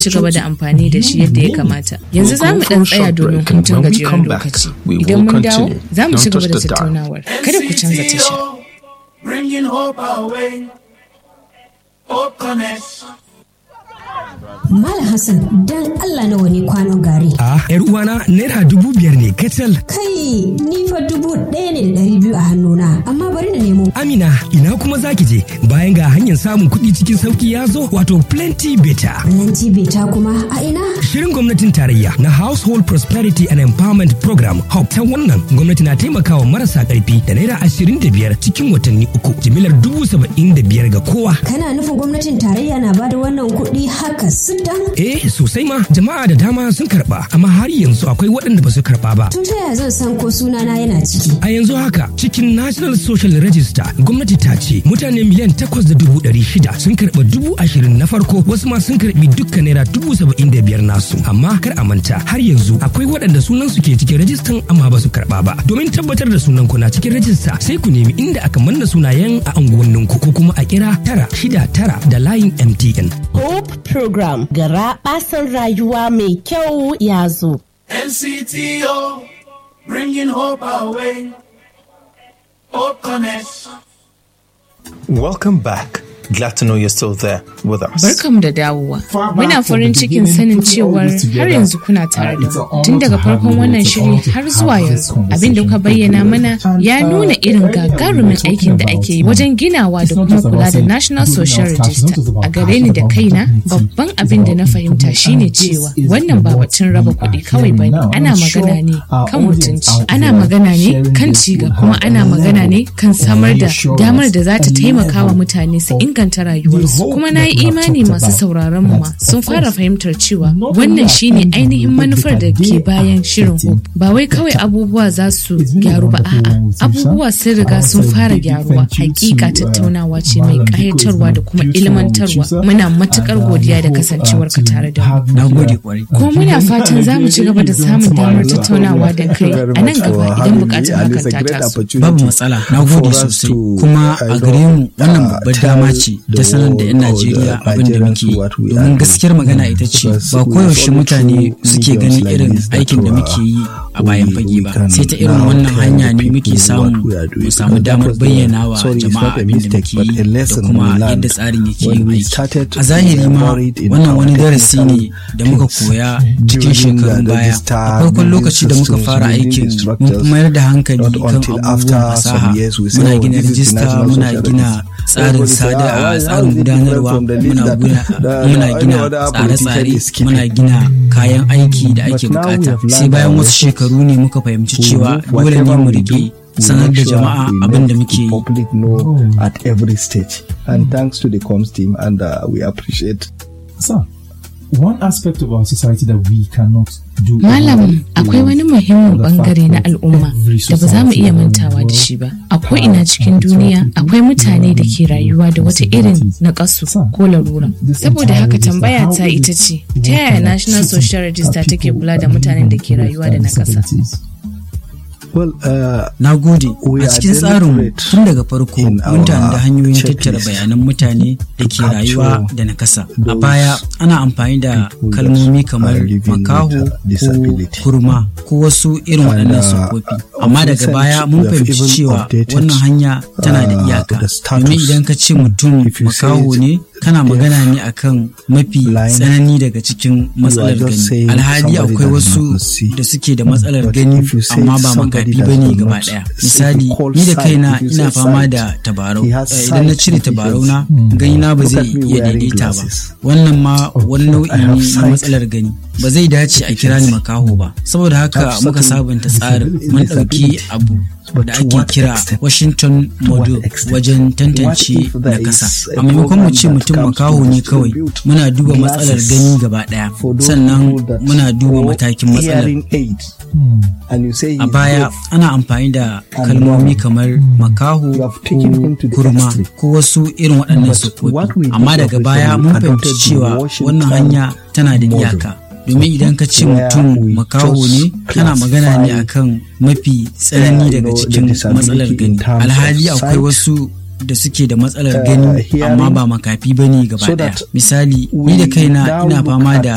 ci gaba da amfani da shi yadda ya kamata. Yanzu za mu ɗan tsaya domin hutun gajeren lokaci. Idan mun dawo, za mu ci gaba da tattaunawar. Kada ku canza tasha. Bringing hope our way. Hope Connect. Malam Hassan dan Allah nawa ne kwanon gari. A yar uwana naira dubu biyar ne kacal. Kai ni fa dubu ɗaya ne da ɗari biyu a hannuna amma bari na nemo. Amina ina kuma zaki je bayan ga hanyar samun kuɗi cikin sauki ya zo wato plenty better. Plenty beta kuma a ina? Shirin gwamnatin tarayya na Household Prosperity and Empowerment Program HOP ta wannan gwamnati na taimakawa marasa ƙarfi da naira ashirin da biyar cikin watanni uku jimilar dubu saba'in da biyar ga kowa. Kana nufin gwamnatin tarayya na bada wannan kuɗi haka sidan? Eh sosai ma jama'a da dama sun karba amma har yanzu akwai waɗanda ba su karba ba. To ta yaya zan san ko sunana yana ciki? A yanzu haka cikin National Social Register gwamnati ta ce mutane miliyan takwas da dubu ɗari shida sun karɓa dubu ashirin na farko wasu ma sun karɓi dukkan naira dubu saba'in da biyar nasu amma kar a manta har yanzu akwai waɗanda sunan su ke cikin rajistan amma ba su karɓa ba domin tabbatar da sunan ku na cikin rajista sai ku nemi inda aka manna sunayen a unguwanninku ko kuma a kira tara shida tara da layin MTN. Hope Program gara basan rayuwa mai kyau ya zo. NCTO, bringing hope our way. Hope Connect. Welcome back. Glad to know you're still there with us. Barkam da dawowa. Muna farin cikin sanin cewar har yanzu kuna tare da mu. Tun daga farkon wannan shiri har zuwa yanzu. Abin da kuka bayyana mana ya nuna irin gagarumin aikin da ake yi wajen ginawa da kuma kula da National Social Register. A gare ni da kaina, babban abin da na fahimta shine cewa wannan ba batun raba kuɗi kawai ba ne. Ana magana ne kan mutunci. Ana magana ne kan ciga kuma ana magana ne kan samar da damar da za ta taimaka wa mutane su inganta rayuwarsu kuma na yi imani masu sauraron mu ma sun fara fahimtar cewa wannan shine ainihin manufar da ke bayan shirin hope ba wai kawai abubuwa za su gyaru ba a'a abubuwa sun riga sun fara gyaruwa hakika tattaunawa ce mai kayatarwa da kuma ilmantarwa muna matukar godiya da kasancewar ka tare da mu Na gode kwarai. ko muna fatan za mu ci gaba da samun damar tattaunawa da kai a nan gaba idan bukatar hakan ta taso Babu matsala, na gode sosai. Kuma a gare mu wannan babbar dama ce ta sanar da 'yan Najeriya abin da muke yi. Domin gaskiyar magana ita ce ba koyaushe mutane suke ganin irin aikin da muke yi a bayan fage ba. Sai ta irin wannan hanya ne muke samu mu samu damar bayyana wa jama'a abin da muke yi da kuma yadda tsarin yake yin aiki. A zahiri ma wannan wani darasi ne da muka koya cikin shekarun baya. A farkon lokaci da muka fara aikin mun fi mayar da hankali kan abubuwan fasaha. Muna gina rijista, muna gina tsarin sada a tsarin gudanarwa muna gina muna gina tsare-tsare muna gina kayan aiki da ake bukata sai bayan wasu shekaru ne muka fahimci cewa dole ne mu rike sanar da jama'a abin da muke yi public know at every stage. And thanks to the comms team, and uh, we appreciate. So, one aspect of our society that we cannot do. Malam akwai wani muhimmin bangare na al'umma da ba za mu iya mantawa da shi ba. A ko'ina cikin duniya akwai mutane da ke rayuwa da wata irin naƙasu ko larura. Saboda haka tambaya ta ita ce, ta yaya National Social Register take kula da mutanen da ke rayuwa da nakasa? Well, uh, Na gode We a are cikin tsarin deliberate tun daga farko in mun tanadi our hanyoyin tattara checklist bayanan mutane da ke rayuwa capture da nakasa. A those baya ana amfani da people that kalmomi kamar are living with, makaho uh, ko disability. kurma ko wasu irin And, waɗannan uh, siffofi. Amma daga recent baya we mun have fahimci even cewa updated, wannan hanya tana da uh, iyaka. the status. Domin idan ka ce mutum If you say makaho it ne kana magana ne akan mafi blind, tsanani daga cikin matsalar just gani. saying Alhali somebody akwai that wasu cannot see. da suke da matsalar But gani if you say amma ba somebody makafi that bane cannot gaba ɗaya. see, Misali called ni da sight, kaina if you ina say fama sight, da tabarau he has Eh, idan na sight cire tabarau na deficiency. gani na ba Look zai at me iya wearing daidaita ba glasses. wannan ma wani nau'i I have ne na sight matsalar gani ba zai dace a kira ni makaho ba saboda haka Have muka certain sabunta tsarin mun ɗauki disability. abu But da to ake what kira extent? Washington model extent? wajen What tantance if there nakasa is a a maimakon mu program ce that mutum comes to makaho ne kawai distribute muna duba matsalar glasses gani gaba ɗaya for those sannan people that muna duba or matakin matsalar hearing aid. And you say a he's baya deaf. ana amfani da And kalmomi wrong. kamar makaho You have taken him to the ko kurma extreme. ko wasu irin waɗannan But what we siffofi amma did daga was baya we mun adopted fahimci the cewa Washington wannan hanya tana da model. iyaka domin idan ka ce Where mutum we makaho just ne kana magana ne classify, akan mafi tsanani you daga know, the cikin disability matsalar in gani terms of alhali akwai sight, wasu da suke da matsalar uh, gani hearing, amma ba makafi bane gaba so daya that misali we ni da kaina now ina look fama at da